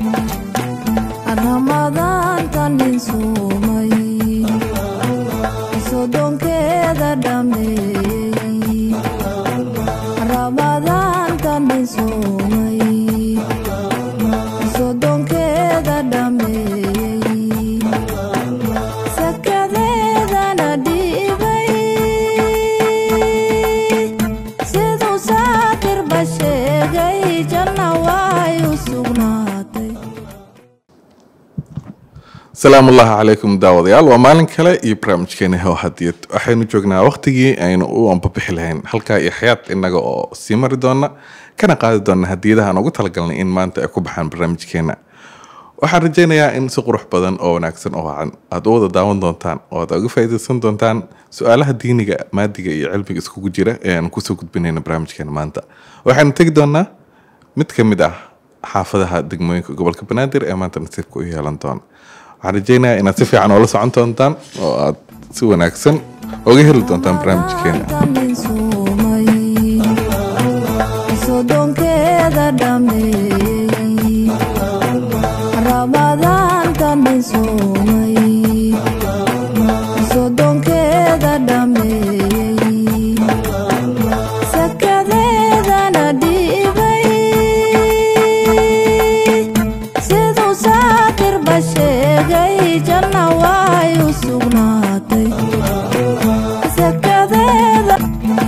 ramadaantan dhinsuumay sodonkeeda dhameeyey ramadaantan dhinsuumay sodonkeeda dhameeyey sakadeedana dhiibay siduu saakirba sheegay janna way u sugnaatay asalaamu ullahi calaykum daawadayaal waa maalin kale iyo barnaamijkeena hew hadiyad waxaynu joognaa waqtigii aynu u ambabixi lahayn halkaa iyo xayaad inaga oo sii mari doona kana qaadi doona hadiyadaha aan ugu talagalnay in maanta ay ku baxaan barnaamijkeena waxaan rajeynayaa in si qurux badan oo wanaagsan oo wacan aada u wada daawan doontaan oo aad uga faa'iideysan doontaan su-aalaha diiniga maadiga iyo cilmiga iskugu jira ee aan kusoo gudbinayna barnaamijkeena maanta waxaynu tegi doonaa mid ka mid ah xaafadaha degmooyinka gobolka banaadir ee maanta nasiibka u yeelan doona waxaan rajeynayaa inaad si fiican oola socon doontaan oo aad si wanaagsan oga heli doontaan barnaamijkeena sodonkeeda dhameeyey ramadaantan dhinsuumay sodonkeeda dhameeyey sakadeedana dhiibay siduu saakirba sheegay janna way u sugnaatay sakadeeda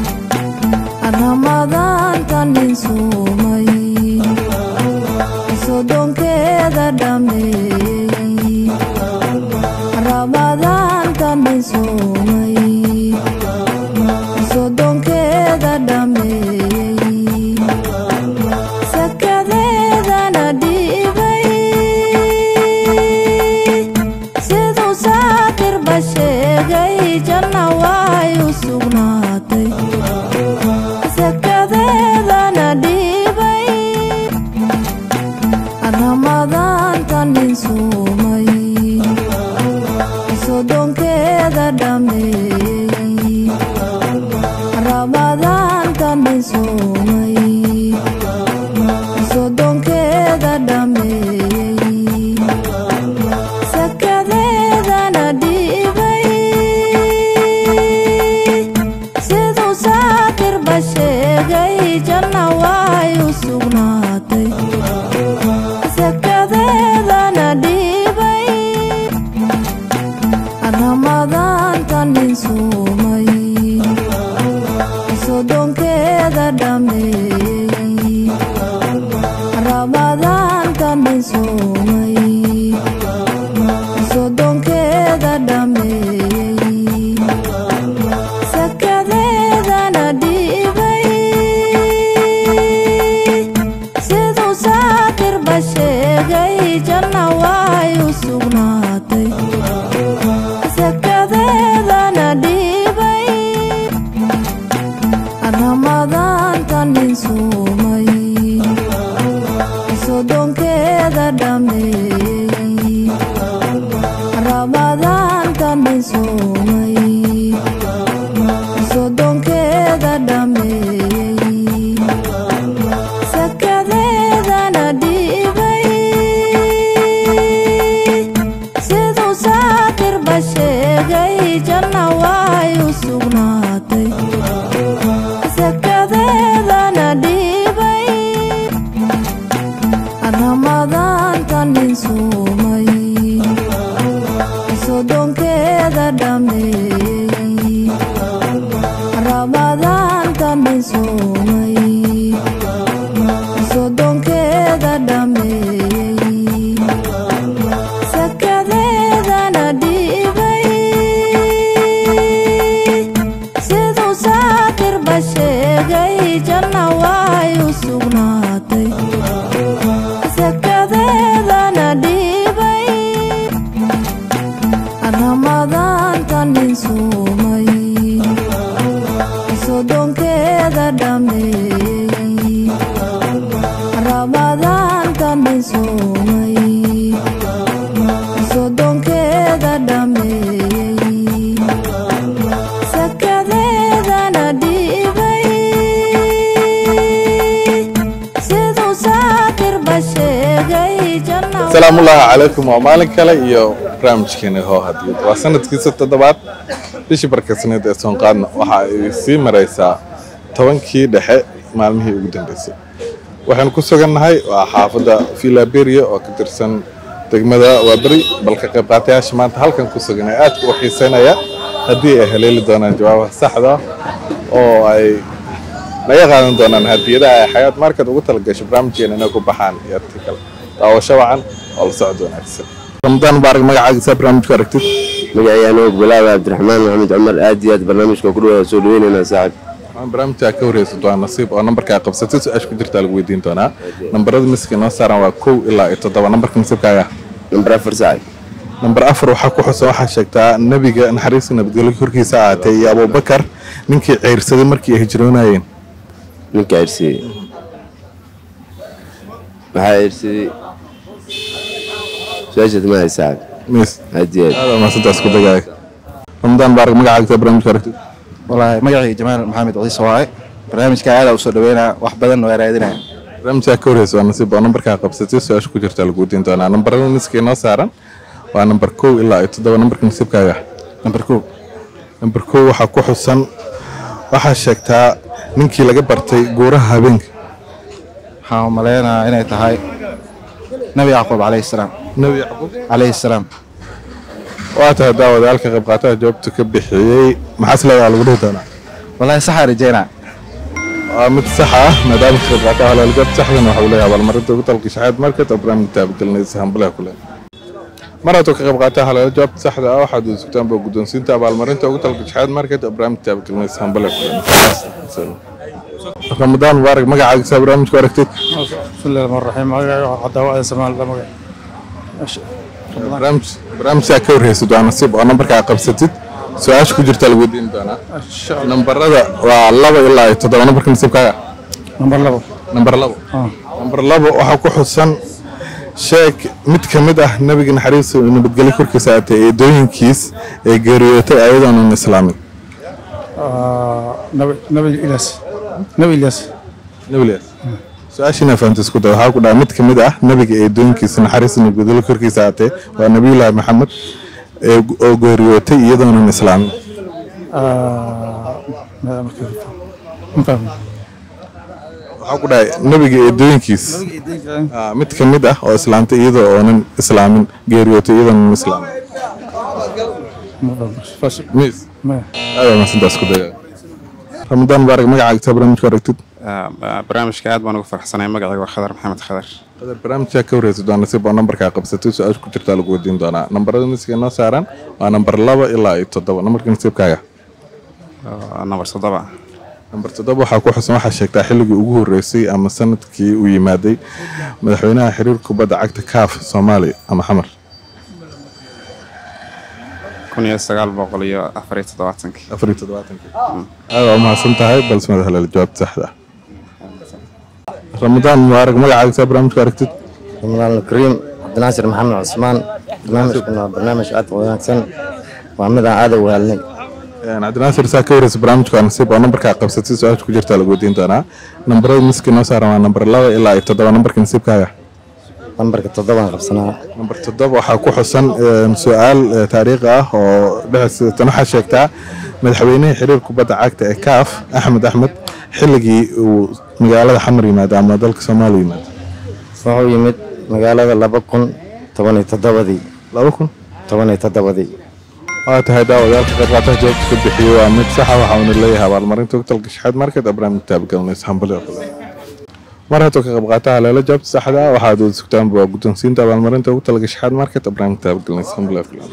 ramadaantan dhinsuumay sodonkeeda dhameeyey ramadaantan dhinsuumay sodonkeeda dhameeyey sakadeedana dhiibay siduu saakirba sheegay janna way u sugnaatay sakadeedana dhiibay ramadaantan dhinsuumay sodonkeeda dhameeyey ramadaantan dhinsuumay sodonkeeda dhameeyey sakadeedana dhiibay siduu saakirba sheegay janna way u sugnaatay sakadeedana dhiibay ramadaantan dhinsuumay sodonkeeda dhameeyey ramadaantan dhinsuumay sodonkeeda dhameeyey sakadeedana dhiibay siduu saakirba sheegay janna way u sugnaatay sakadeedana dhiibay ramadaantan dhinsuumay sodonkeeda dhameeyey ramadaantan dhinsuumay sodonkeeda dhameeyey sakadeedana dhiibay siduu saakirba sheegay janna way u sugnaatay sakadeedana dhiibay ramadaantan dhinsuumay sodonkeeda dhameeyey ramadaantan dhinsuumay sodonkeeda dhameeyey sakadeedana dhiibay siduu saakirba sheegay janna way u sugnaatay sakadeedana dhiibay ramadaantan dhinsuumay sodonkeeda dhameeyey ramadaantan dhinsuumay sodonkeeda dhameeyey sakadeedana dhiibay siduu saakirba sheegay janna asalaamullaahi calaykum waa maalin kale iyo barnaamijkeena hoo hadiyad waa sanadkiisa toddobaad bishii barkasneed ee soonqaadna waxa ay sii maraysaa tobankii dhexe maalmihii ugu dambeysay waxaynu ku sugannahay waa xaafadda filaberia oo ka tirsan degmada waaberi balka qayb qaatayaasha maanta halkan ku sugan ee aadka u xiiseynaya haddii ay haleeli doonaan jawaabaha saxda ah oo ay naga qaadan doonaan hadiyadaha ay xayaat market ugu talagasho barnaamijkeena inay ku baxaan iyo arti kale daawasho wacan oo la socod wanaagsan ramadaan mubaarak magacaagiisa barnaamijku aragtid magacayga bilaab cabdiraxmaan maxamed cumar aad iyo aad barnaamijka ku dhawaada soo dhaweynayna saaxib waxaan barnaamijka ka horeysato waa nasiib oo nambarkaa qabsatay su-aasha ku jirtaa lagu weydiin doonaa nambarada miska noo saaran waa kow ilaa iyo toddoba nambarka nasiibkaaga nambar afar saaxib nambar afar waxaa ku xusan waxaa sheegtaa nabiga naxariista nabadgelyo korkiisa ahaatay iyo abubakar ninkii ceyrsaday markii ay hijroonayeen ninka cirsidey waxaa cirsidey su-aashaad ma hay saaxib mis aad iyo aad aad maasantaas ku dagaaya ramadaan mubaarak magacaagiisa barnaamijka aragtid wallaahi magacii jamaal maxamed ciise waaye barnaamijka aada usoo dhaweynaa wax badan waa raadinaya barnaamijka ka horeysa waa nasiib oo nambarkaa qabsatay su-aasha ku jirtaa lagu weydiin doonaa nambarada miska inoo saaran waa nambar kow ilaa iyo toddoba nambarka nasiibkaaga nambar kow nambar kow waxaa ku xusan waxaa sheegtaa ninkii laga bartay guuraha habeenka waxaan u maleynayaa inay tahay nabi yacquub calayhi salaam nebi yacquub calayhi salaam waa tahay daawadaalka qayb qaataha jawaabta ka bixiyey maxaas leedaha lagu dhihi doonaa wallaahi saxaa rajeynaa waa mid sax ah maadaama ka qayb qaataha halaalgaad saxdan waxa uu leeyahay abaalmarinta ugu talka shaxaad market oo barnaamij taabagelinaysa hambalaha ku leeyahay mar hadduu ka qayb qaataha halaala jawaabta saxda ah waxaad sugtaan baa guddoonsiinta abaalmarinta ugu talka shaxaad market oo barnaamij taabagelinaysa hambalaha ku leeyahay ramadaan mubaarak magacaagiisa barnaamijku aragtid bismillahi rahmaan raxiim magacayga waa cadaawa samaal la magac barnaamij barnaamijkaa ka horreysad waa nasiib oo nambarkaa qabsatid su-aasha ku jirtaa lagu weydiin doonaa nambarada waa laba ilaa iyo toddoba nambarka nasiibkaaga nambar labo nambar labo nambar labo waxaa ku xusan sheeg mid ka mid ah nabiga naxariista iyo nabadgelyo korkiisa aatay eedooyinkiis ee geeriyootay ayadoonan islaamin nabi nabi ilyas nabi ilyas nabilas su-aashiina fahamta isku day waxaa ku dhaha mid ka mid ah nabiga eedooyinkiisa naxariista nabadgelyo korkiisa aatay waa nabiyullaahi maxamed ee oo geeriyootay iyadoonan islaamin waxaa ku dhahay nabiga eedooyinkiis Ah, mid ka mid ah oo islaamtay iyadoo oonan islaamin geeriyootay iyadoonan islaamin mis aada maasantaas ku daya ramadaan mubaarak magacaagiisa barnaamijku aragtid barnaamijka aad baan ugu farxsanahay magacayga waa khadar maxamed khadar qadar barnaamijkaa ka horreysad waa nasiib oo nambarkaa qabsatay su-aasha ku jirtaa lagu weydiin doonaa nambarada miska inoo saaran waa nambar laba ilaa iyo toddoba nambarka nasiibkaaga oo nambar toddoba nambar toddoba waxaa ku xusan waxaa sheegtaa xilligii ugu horreysay ama sanadkii uu yimaaday madaxweynaha xiriirka kubadda cagta kaaf soomaaliya ama xamar kun iyo sagaal boqol iyo afar iyo toddobaatankii afar iyo toddobaatankii aada u mahadsan tahay balse madax haleel jawaabta saxda ah ramadaan mubaarak magacaagiisa barnaamijku aragtid رمضان الكريم عبد الناصر محمد عثمان برنامجكنا برنامج aad u wanaagsan waa mid aan aad u wehelnay cabdinaasir saa ka wareysa barnaamijka waa nasiib oo nambarkaa qabsatay su-aasha ku jirtaa lagu weydiin doonaa nambarada miska noo saaran waa nambar laba ilaa iyo toddoba nambarka nasiibkaaga lambarka toddobaan qabsanaa nambar toddoba waxaa ku xusan een, su-aal eh, taariikhi ah oo dhexdiisa tan waxaa sheegtaa madaxweynihii xiriir kubadda cagta ee kaaf axmed axmed xilligii uu magaalada xamar yimaado ama dalka soomaaliya yimaado wuxuu yimid magaalada laba kun toban iyo toddobadii laba kun toban iyo toddobadii waa tahay daawadaalka qaybqaataha jawaabta ka bixiyey waa mid saxa waxa uuna leeyahay abaalmarinta ugu talka shaxaad market oo barnaamij taabagelinaysa hambali oo kale mar hadduu ka qaybqaataha leela jawaabta saxda ah waxaad wada sugtaanba waa guddoonsiinta abaalmarinta ugu talka shaxaad market oo barnaamij taabagelinaysa hambali oo kale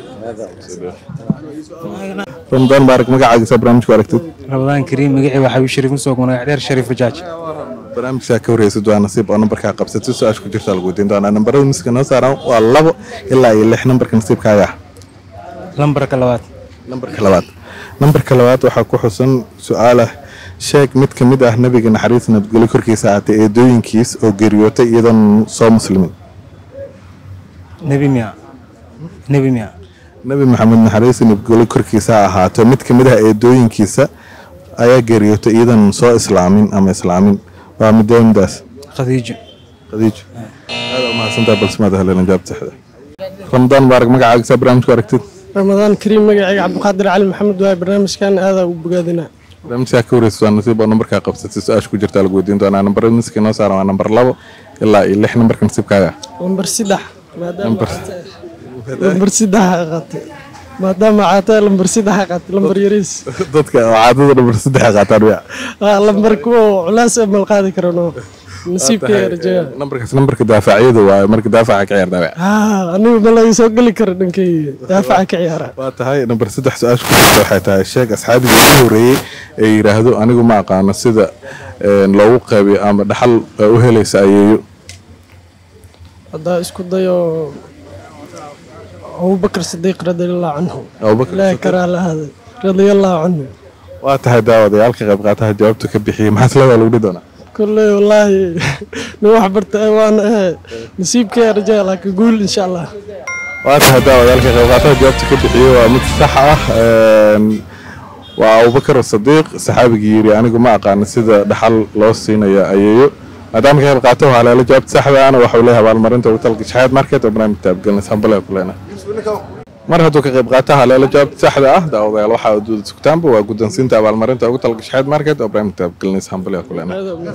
ramadaan baarak magacaagiisa barnaamijku aragtid ramadaan kariim magacii waa xabiib shariif musoo magac dheer shariif bajaaj barnaamijkaa ka horreysad waa nasiib oo nambarkaa qabsatay su-aasha ku jirta lagu weydiin doonaa nambarada miska noo saaran waa labo ilaa iyo lix nambarka nasiibkaaga ah lambarka labaad nambarka labaad nambarka labaad waxaa ku xusan su-aal ah sheeg mid ka mid ah nabiga naxariis nabadgelyo korkiisa ahaatay eedooyinkiis oo geeriyootay iyadoon soo muslimin nebi miya nebi miya nabi maxamed naxariis nabadgelyo korkiisa ha ahaato mid ka mid ah eedooyinkiisa ayaa geeriyootay iyadoon soo islaamin ama islaamin waa midoomidaas khadiijo khadiijo aada umahadsantaha balsamaada haleelan jawaabta saxda ramadaan mubaarak magacaaga saa barnaamijku aragtid ramadaan kariim magacayga cabdiqaadir cali maxamed waaye barnaamijkan aadaa u bogaadinaa barnaamijkaa ka wareysa waa nasiib oo nambarkaa qabsatay su-aasha ku jirtaa lagu weydiin doonaa nambarada miska inoo saaran waa nambar labo ilaa iyo lix nambarka nasiibkaaga lambar saddex maadaama Lambar- caata- lambar saddex qaatay maadaama caataa lambar saddex qaatay lambar yariis dadka oo caadada nambar saddex qaataan wiya Ah, lambar kuwa culaas ee mal qaadi karano nasiibkay rajaya nambarkaas nambarka daafacyada waaye marka daafaca ka ciyaartaa wiya haa anigu ma laga soo geli karo dhankay daafaca ka ciyaara waa tahay nambar saddex su-aasha ku jirta waxay tahay sheeg asxaabiga ugu horeeyey ee yidhaahdo anigu ma aqaano sida een, loogu qaybiyo ama dhaxal ee u helaysa ayeeyo haddaa isku dayo abubakar sidiiq radiallahu canhu Abubakar ilaahi Sidiiq. karaa lahaaday radiallahu canhu waa tahay daawadayaal ka qayb qaataha jawaabta ka bixiyey maxaa isleedaa lagu dhihi doonaa kolley wallaahi nin wax barta waan ahe nasiibkay rajaya laakiin guul insha allah waa tahay daawadayaal ka qayb qaataha jawaabta ka bixiyey waa mid sax ah een, waa abubakar sadiiq saxaabigii yidhi anigu ma aqaano sida dhaxal loo siinayo ayeeyo maadaama ka qayb qaato waxaa leela jawaabta saxda ana waxau leeyahay abaalmarinta ugu talgashay xayaat market oo barnaamij taabgelinays hambale kulena mar hadduu ka qayb qaato haleelo jawaabta saxda ah daawadayaal waxaa uduuda sugtaanba waa guddoonsiinta abaalmarinta ugu talgashay xayaat market oo barnaamij taabgelinays hambale kulena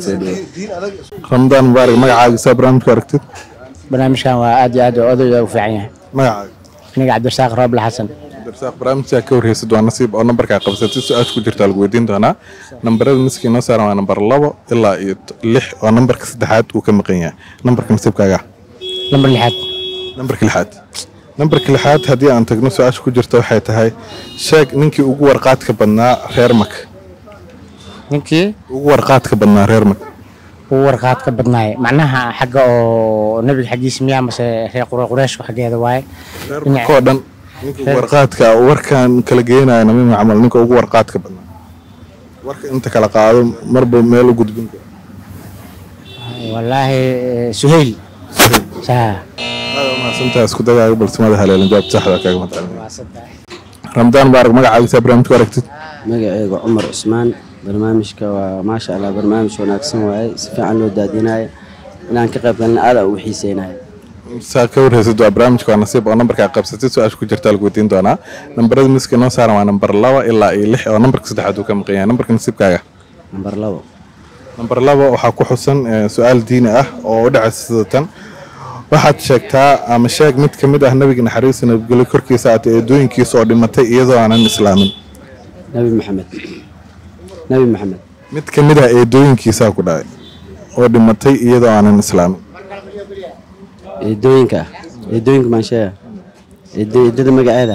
ramadaan mubaarak magacaaga saa barnaamijku aragtid barnaamijkan waa aad iyo aad odayga u fiican yahay magacaaga aniga cabdirasaaq rooble xasan darsaaq barnaamijka ka warheysid waa nasiib oo nambarkaa qabsatay su-aasha ku jirtaa lagu weydiin doonaa nambarada miska inoo saaran waa nambar labo ilaa iyo t- lix oo nambarka saddexaad uu ka maqan yahay nambarka nasiibkaaga lambar lixaad nambarka lixaad nambarka lixaad haddii aan tagno su-aasha ku jirta waxay tahay sheeg ninkii ugu warqaadka badnaa reer mak ninkii ugu warqaadka badnaa reer mak ugu warqaad ka badnaay macnaha xagga oo nebiga xaggiisa miyaa mase reer qura qureeshka xaggeeda waaye reer mak oo dhan ninka ugu warqaadka warkaan kala geenaya nabi camal ninka ugu warqaadka badnaa warka inta kala qaado marba meel u gudbin karo wallaahi suhayl saa mahadsantaha isku dagaaga balsamada haleelan jawaabta saxda kaaga madcalin ramadaan mubaarak magacaaga saa barnaamijku aragtid magacayga cumar cusmaan barnaamijka waa maasha allah barnaamij wanaagsan waaye si fiican loo daadinayo inaan ka qayb galna aad u xiiseynayo saa ka warheysid waa barnaamijka waa nasiib oo nambarkaa qabsatid su-aasha ku jirtaa lagu weydiin doonaa nambarada miska inoo saaran waa nambar laba ilaa iyo lix oo nambarka saddexaad uu ka maqan yahay nambarka nasiibkaaga nambar labo nambar laba waxaa ku xusan eh, su-aal diini ah oo u dhacaysa sida tan waxaad sheegtaa ama sheeg mid ka mid ah nabiga naxariista nabadgelyo korkiisa aad eedooyinkiisa oo dhimatay iyadoo aanan islaamin nabi maxamed nabi maxamed mid ka mid ah eedooyinkiisaa ku dhacay oo dhimatay iyadoo aanan islaamin eedooyinka ah eedooyinka maansheeya eedo eedada magaceeda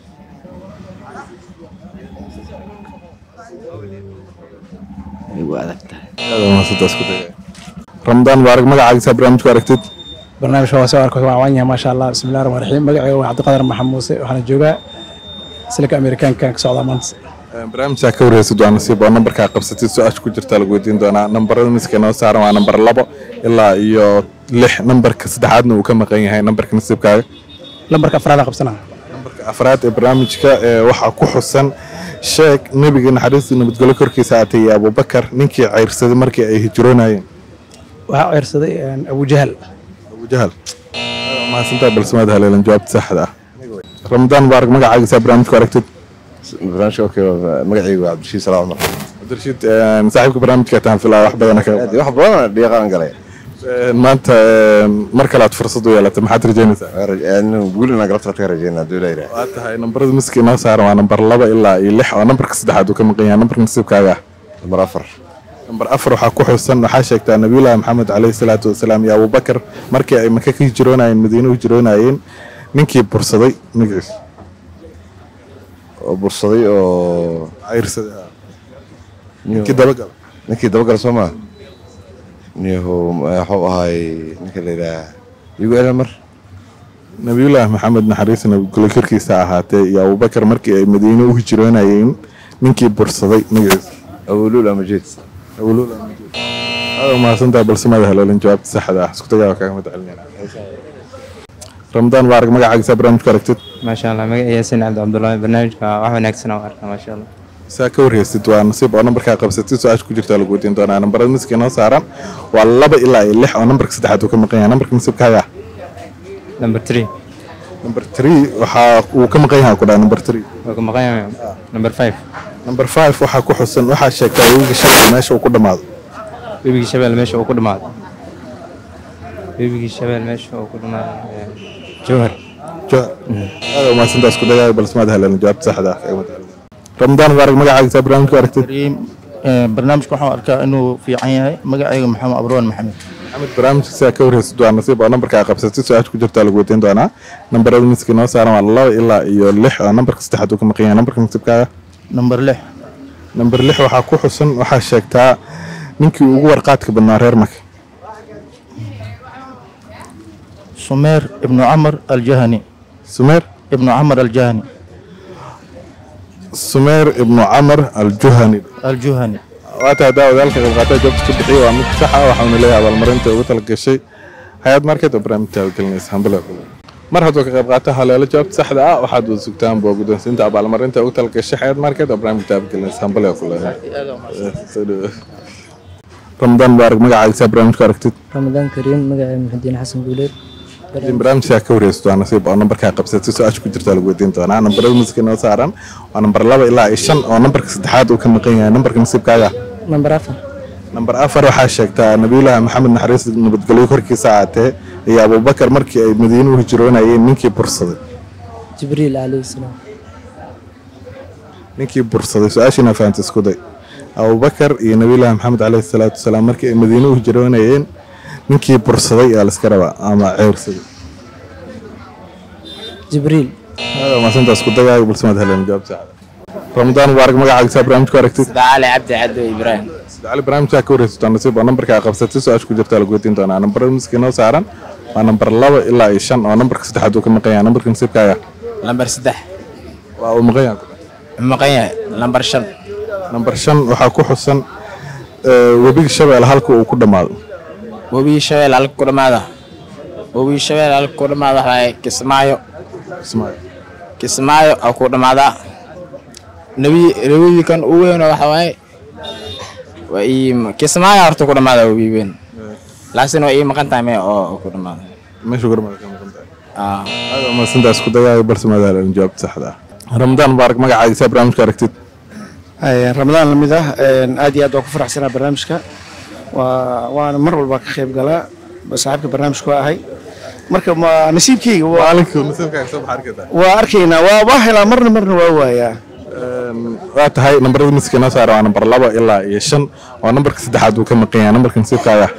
way u adag tahay aad waa mahadsantahay isku dagaaga ramadaan mubaarak magacaaga saa barnaamijku aragtid barnaamijka waa soo arko waan yahay maasha allah bismillahi rahmaan raxiim magacayga waa cabdiqadar maxamed muuse waxaana joogaa silka amerikaanka ka socdaa maanta barnaamijkaa ka warheysid waa nasiib oo nambarkaa qabsatid su-aasha ku jirtaa lagu weydiin doonaa nambarada miska inoo saaran waa nambar labo ilaa iyo lix nambarka saddexaadna uu ka maqan yahay nambarka nasiibkaaga lambarka afraad qabsanaa nambarka afraad ee barnaamijka ee waxaa ku xusan sheeg nebiga naxariista nabadgelyo korkiisa aatay iyo abubakar ninkii ceyrsaday markii ay hijroonayeen waxaa ceyrsaday abujahal abujahal mahadsantaa balsamaad haleelan jawaabta saxda ah ramadaan mubaarak magacaaga saa barnaamijku aragtid barnaamijka okay magacaygu waa cabdirashiid salaam cumar cabdirashiid saaxiibka barnaamijka taan filaa wax badan ka wax badan dhiiqaan galay maanta mar kale aad fursad u yeelatay maxaad rajeynaysaa guul inaan galabta ka rajeynaa haduu ilaa yidhaah waa tahay nambarada miska inoo saaran waa nambar laba ilaa iyo lix oo nambarka saddexaad uu ka maqan yahay nambarka nasiibkaaga ah nambar afar nambar afar waxaa ku xusan waxaa sheegtaa nabiyullaahi maxamed caleyhi salaatu wasalaam iyo abubakar markii ay maka ka hijroonayeen madiine u hijroonayeen ninkii bursaday magaciisa oo bursaday oo cayrsaday ninkii dabagal ninkii dabagal soo maa niyahu waxuu ahay ninka la yidhaah igu elan mar nabiyullaahi maxamed naxariista nabadgelyo korkiisa ahaatee iyo abubakar markii ay madiine u hijroonayeen ninkii bursaday magaciisa awoluul amajeed awoluul amajeed aada mahadsantaha balsamada haleelin jawaabta saxda ah isku tagaa kaaga madcelinayna ramadaan mubaarak magacaaga saa barnaamijku aragtid maasha allah magaca yaasin cabdi cabdullaahi barnaamijka wax wanaagsan oo arkaa maasha allah saa ka warheysid waa nasiib oo nambarkaa qabsatid su-aasha ku jirta lagu weydiin doonaa nambarada miska inoo saaran waa laba ilaa iyo lix oo nambarka saddexaad uu ka maqan yahay nambarka nasiibkaaga number three number three waxaa uu ka maqan yahay ku dhaha number three waa ka maqan yahay number five number five waxaa ku xusan waxaa sheegtaa webiga shalay meesha uu ku dhammaado webigii shabeel meesha uu ku dhamaaday webigii shabeel meesha uu ku dhamaaday jowhar jowhar aada umahadsantaas ku dagaay balse maad heleen jawaabta saxda ah kaga matalan ramadaan mubaarak magacaagiisa barnaamijka aragtid barnaamijka waxaan arkaa inuu fiican yahay magacayga maxamed abroon maxamed maxamed barnaamijka sidaa ka warheysid waa nasiib oo nambarka qabsatid su-aasha ku jirtaa lagu weydiin doonaa nambarada miska inoo saaran waa laba ilaa iyo lix oo nambarka saddexaad uu ka maqan yahay nambarka nasiibkaaga number lix namber lix waxaa ku xusan waxaa sheegtaa ninkii ugu warqaadka badnaa reer maka sumeer ibnu camar aljahani sumeer ibnu camar aljahani sumeer ibnu camar aljuhani aljuhani waata haddaa wadaalka qaybqaata jawaabta ka bixiya waa mid sax ah waxauna leeyahay abaalmarinta ugu talagashay hay-ad market oo barnaamijtaada gelinaysa hambale mar hadduu ka qayb qaata haleelo jawaabta saxda ah waxaad wada sugtaan boo guddoonsiinta abaalmarinta ugu talagashay hay-ad market oo barnaamijtaada gelinaysa hambale ku ramadaan mubaarak magacaagiisa barnaamijku aragtid ramadaan kariim magacay muxudiin xasan guuleed barnaamijkaa ka warheysid waa nasiib oo nambarkaa qabsatay su-aasha ku jirta lagu weydiin doonaa nambarada musiga inoo saaran waa nambar laba ilaa iyo shan oo nambarka saddexaad uu ka maqan yahay nambarka nasiibkaaga nambar afar nambar afar waxaa sheegtaa nabiyullaahi maxamed naxariis nabadgelyo korkiisa aatee iyo abubakar markii ay madiine u hijroonayeen ninkii bursaday jibriil calayhi salaam ninkii bursaday su-aashiina fahamta isku day abubakar iyo nabiyullaahi maxamed caleyhi salaatu wasalaam markii ay madiine u hijroonayeen ninkii bursaday aa laska rabaa ama ceyrsaday jibriil maasantaas ku dagaayo balse maad heleen jawaab saxda ramadaan mubaarak magacaagisaa barnaamijku aragtid cali cabdi caddo ibraahim cali barnaamijkaa ka warheysataa nasiib oo nambarkaa qabsatay su-aasha ku jirtaa lagu weydiin doonaa nambarada miska inoo saaran waa nambar laba ilaa iyo shan oo nambarka saddexaad uu ka maqan yahay nambarka nasiibkaaga lambar saddex waa uu maqan yahay maqan yahay lambar shan nambar shan waxaa ku xusan webiga shabeel halka uu ku dhammaado webigii shabeel halka ku dhammaada webigii shabeel halka ku dhammaada waxaa kismaayo kismaayo kismaayo aa ku dhammaadaa nabi nabigii kan u weyn waxa waaye waa ii kismaayo horta ku dhammaada webi weyn laakiin waa ii maqan tahay mee oo ku dhammaada meesha ku dhammaada ka maqan tahay aada maasantaas ku dagaayo balse maad heleen jawaabta saxda ah ramadaan mubaarak magacaagisaa barnaamijka aragtid ramadaan lamid ah aad iyo aad waa ku faraxsanaa barnaamijka waa waana mar walba ka qayb galaa saaxiibka barnaamijka waa ahay marka ma nasiibkeyga waa arkaynaa waa waa helaa marna marna waa waayaa waa tahay nambarada miska inoo saara waa nambar laba ilaa iyo shan oo nambarka saddexaad uu ka maqan yahay nambarka nasiibkaaga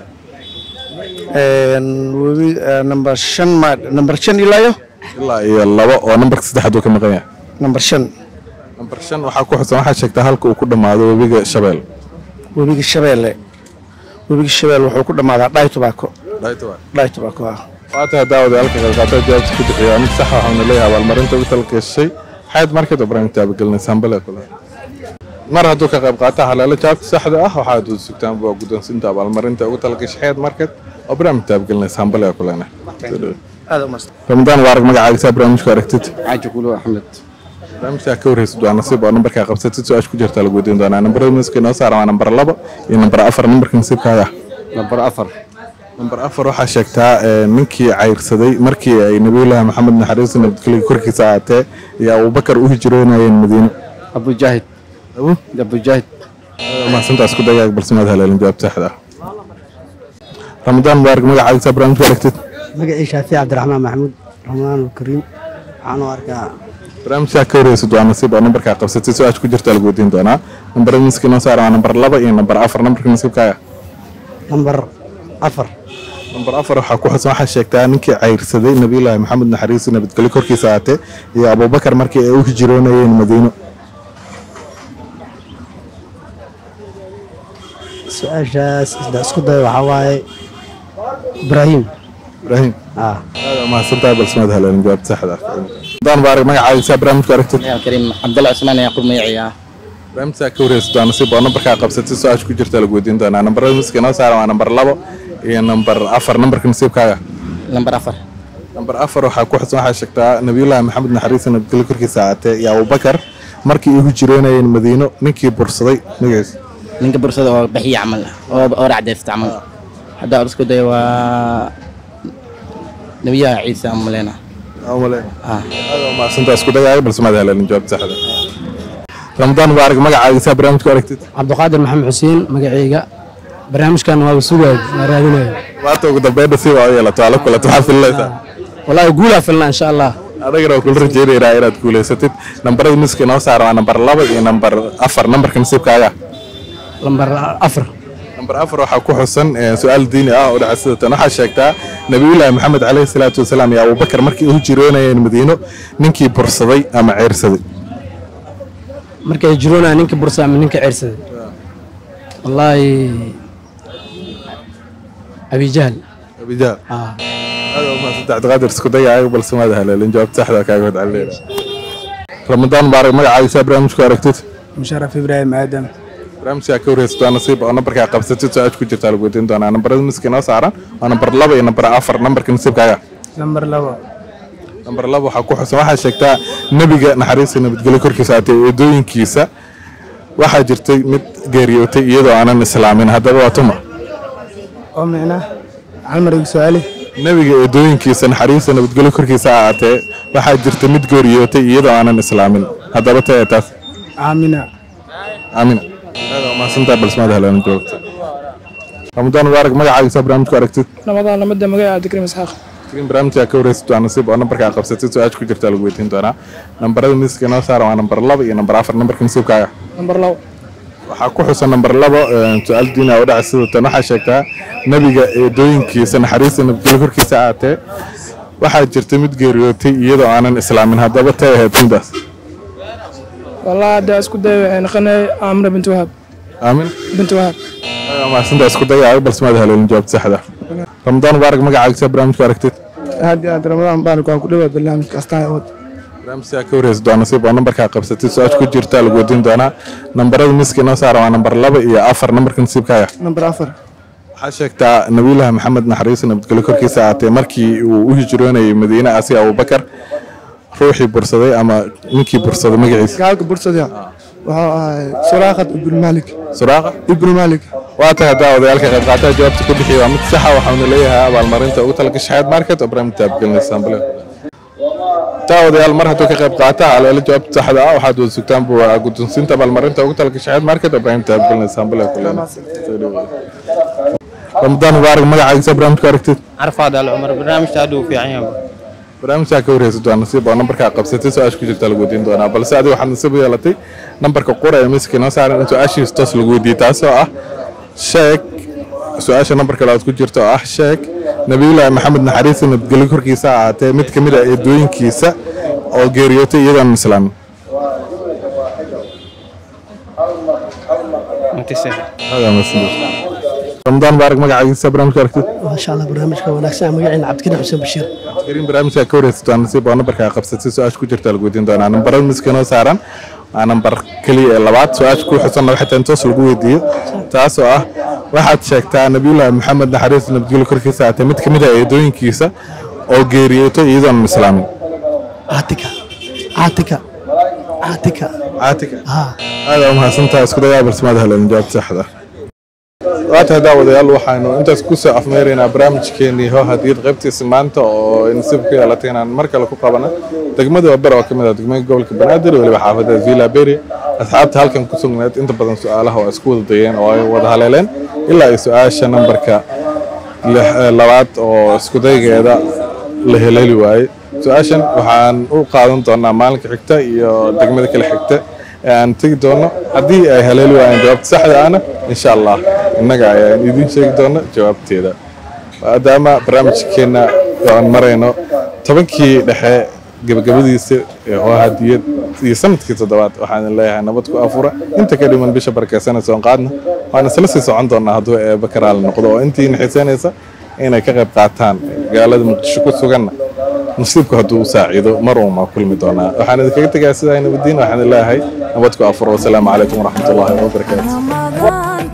webi nambar shan ma nambar shan ilaa yo ilaa iyo laba oo nambarka saddexaad uu ka maqan yahay nambar shan nambar shan waxaa ku xusan waxaa sheegtaa halka uu ku dhammaado webiga shabeel webiga shabeelle webiga shabeel wuxuu ku dhammaadaa dhaay tubaako dhaay tubaako ah waata daawada halka qaybqaata jawaabta ku bixiya mid sax waxauna leeyahay abaalmarinta ugu talgashay xayd market oo barnaamijta abagelinaysa hambale kule mar hadduu ka qayb qaata haleelo jawaabta saxda ah waxaad u sugtaan waa guddoonsiinta abaalmarinta ugu talgashay xayd market oo barnaamijta abagelinaysa hambale kulena ramadaan waarag magacaagisaa barnaamijku aragtid xaaji kulo axmed barnaamijkaa ka warheysid waa nasiib oo nambarkaa qabsatid su-aasha ku jirta lagu weydiin doonaa nambarada miska inoo saaran waa nambar laba iyo nambar afar nambarka nasiibkaaga nambar afar nambar afar waxaa sheegtaa ninkii cayrsaday markii ay nabiyullaahi maxamed naxariis nabadgelyo korkiisa aatee iyo abubakar u hijroonayeen madiine abujaahid abujaahid mahadsantaas ku dagaag balse maad haleelin jawaab saxda ah ramadaan mubaarak magacaagisaa barnaamijku aragtid magacii shaafici cabdiraxmaan maxamuud ramadaan kariim waxaan u arkaa barnaamijkaa ka warheysid waa nasiib oo nambarkaa qabsatay su-aasha ku jirta lagu weydiin doonaa nambarada miska inoo saaran waa nambar laba iyo nambar afar nambarka nasiibkaaga nambar afar nambar afar waxaa ku xusan waxaa sheegtaa ninkii cayrsaday nabiyullaahi maxamed naxariis nabadgelyo korkiisa aatee iyo abubakar markii ay u hijroonayeen madiino su-aashaas isda isku day waxaa waaye ibraahim ibraahim aada mahadsantahay balse maad heleen jawaabta saxda ah daan baarig magacaagisaa barnaamijku aragtid kariim cabdalla cusmaan yaqub magaciya barnaamijkaa ka warheysid waa nasiib oo nambarkaa qabsatay su-aasha ku jirta lagu weydiin doonaa nambarada miska inoo saaran waa nambar labo iyo nambar afar nambarka nasiibkaaga lambar afar nambar afar waxaa ku xusan waxaa sheegtaa nabiyullaahi maxamed naxariis nabadgelyo korkiisa aatee iyo abubakar markii ay hijroonayeen madiino ninkii bursaday magaciisa ninka bursada oo bixiya camal oo oo racdeysta camal hadda aan isku dayo waa nabiyaha ciise aan maleyna maasantaa isku dagaayo balse maad heleen jawaabta saxda ramadaan mubaarak magacaaga saa barnaamijka aragtid cabdiqaadir maxamed xuseen magacayga barnaamijkan waa sugaay waa raadinaya maanta ugu dambeyn nasiib aa u yeelato ala kulat waxaa filinaysaa wallaahi guulaa filnaa insha allah adagana waa kula rajeynaynaa inaad guulaysatid nambarada miska inoo saara waa nambar laba iyo nambar afar nambarka nasiibkaaga lambar afar nambar afar waxaa ku xusan eh, su-aal diini ah oo dhaca sida tan waxaa sheegtaa nabiyullaahi maxamed caleyhi salaatu wasalaam iyo abubakar markii ay hijroonayeen madiino ninkii bursaday ama ceyrsaday markay jiroonaya ninka bursa ama ninka ceersaday wallaahi abijahl abijahl aad u mahadsantahay cabdiqaadir isku dayaayo balse maad haleelin jawaabta saxda kaaga wad celinayna ramadaan mubaarak magacaaga saa barnaamijku aragtid musharaf ibraahim aadam barnaamijkaa ka warheysataa nasiib oo nambarkaa qabsatid su-aasha ku jirtaa lagu weydiin doonaa nambarada miska inoo saaran waa nambar laba iyo nambar afar nambarka nasiibkaaga lambar labo nambar laba waxaa ku xusan waxaa sheegtaa nebiga naxariista nabadgelyo korkiisa aatay eedooyinkiisa waxaa jirtay mid geeriyootay iyadoo aanan islaamin haddaba waa tuma oo micnaa calmar igu su-aali nebiga eedooyinkiisa naxariista nabadgelyo korkiisa aatee waxaa jirta mid geeriyootay iyadoo aanan islaamin haddaba tee taas aamina aamina aad waa mahadsantahay balse maad heleen joogta ramadaan mubaarak magacaaga saa barnaamijku aragtid ramadaan lamada magaca cabdikariim isxaaq in barnaamijka ka wareysato waa nasiib oo nambarkaa qabsatid su-aasha ku jirtaa lagu weydiin doonaa nambarada miiska inoo saara waa nambar laba iyo nambar afar nambarka nasiibkaaga nambar labo waxaa ku xusan nambar labo eh, su-aal diini ah oo dhaca sida tan waxaa sheegtaa nebiga eedooyinkiisa naxariista nabadgelyo korkiisa aatee waxaa jirta mid geeriyootay iyadoo aanan islaamin haddaba tay ahayd midaas والله هذا اسكو ده نقنا عمرو بنت وهب aamin بنت وهب mahadsantaa isku dayaayo balse maad haleelin jawaabta saxda ramadaan mubaarak magacaaga saa barnaamijku aragtid aad iyo aad ramadaan baarak waan ku dhawaad barnaamijka astaan awood barnaamijka ka wareysato waa nasiib oo nambarkaa qabsatid su-aasha ku jirtaa lagu weydiin doonaa nambarada miiska inoo saara waa nambar laba iyo afar nambarka nasiibkaaga nambar afar waxaa sheegtaa nabiyullaahi maxamed naxariista nabadgelyo korkiisa aatee markii uu u hijroonayay madiine asi abubakar ruuxii bursaday ama ninkii bursaday magaciisa gaalka bursada wuxuu ahay suraaqad ibnu malik suraaqa ibnu malik waa tahay haddaa odayaalka qayb qaataha jawaabta ku bixiya waa mid saxa waxaanu leeyahay abaalmarinta ugu talagashay xayaat market oo barnaamij taabgelinaysa bale taa odayaal mar hadduu ka qayb qaata haleelo jawaabta saxda ah waxaad wada sugtaan bu waa guddoonsiinta abaalmarinta ugu talagashay xayaat market oo barnaamij taabgelinaysa bale ramadaan mubaarak magacaagiisa barnaamijku aragtid عرفات العمر برنامج تادو في عيان barnaamijkaa ka warheysato waa nasiib oo nambarkaa qabsatay su-aasha ku jirta lagu weydiin doonaa balse adiga waxaad nasiib u yeelatay nambarka qura ee miiska inoo saaran in su-aashiisa toos lagu weydiiyey taasoo ah sheeg su-aasha nambarka labaad ku jirta oo ah sheeg nabiyullaahi maxamed naxariista nabadgelyo korkiisa ha ahaatee mid ka mid ah eedooyinkiisa oo geeriyootay iyadoon islaamin ramadaan mubaarak magacaagiisa barnaamijka aragtid maasha allah barnaamijka wanaagsan magaciina cabdikariim xuseen bashiir karin barnaamijka ka warheysato waa nasiib oo nambarkaa qabsatay su-aasha ku jirta lagu weydiin doonaa nambarada miiska inoo saaran waa nambar keliya ee labaad su-aasha ku xusanna waxay tahay in toos lagu weydiiyo taasoo ah waxaad sheegtaa nabiyullaahi maxamed naxariista nabadgelyo korkiisa aatee mid ka mid ah eedooyinkiisa oo geeriyootay iyadoon islaamin caatika caatika caatika caatika haa aad aa umahadsantaha isku dayaa balsamaad haleelin jawaabta saxda waa tahay daawadayaal waxaanu intaas kusoo afmeeraynaa barnaamijkeenii hoo hadiyad qaybtiisa maanta oo ay nasiib ku yeelatay inaan mar kale ku qabana degmada waber oo ka mid ah degmada gobolka banaadir iyo weliba xaafadda villa beri asxaabta halkan ku sugnayd inta badan su-aalaha oo isku wada dayeen oo ay wada haleeleen ilaa iyo su-aasha nambarka lix- eh, labaad oo isku daygeeda la heleeli waayey su-aashan waxaan u qaadan doonaa maalinka xigta iyo degmada kale xigta ee aan tegi doono haddii ay haleeli waayeen jawaabta saxda ahna insha allah innaga ayaan idiin sheegi doona jawaabteeda maadaama barnaamijkeenna aan marayno tobankii dhexe gabagabadiisa ee hoo hadiyad iyo sanadkii toddobaad waxaan leeyahay nabad ku afura inta ka dhiman bisha barakeysanaysa soon qaadna waan isla sii socon doonaa hadduu eeba karaal noqdo oo intii naxiisanaysa inay ka qayb qaataan magaalada muqdisho ku suganna nasiibku hadduu saaciido mar uun maa kulmi doonaa waxaan idinkaga tegaa sidaa nabadiin waxaan leeyahay nabad ku afuro wasalaamu calaykum waraxmatullaahi wabarakaatu Ramadan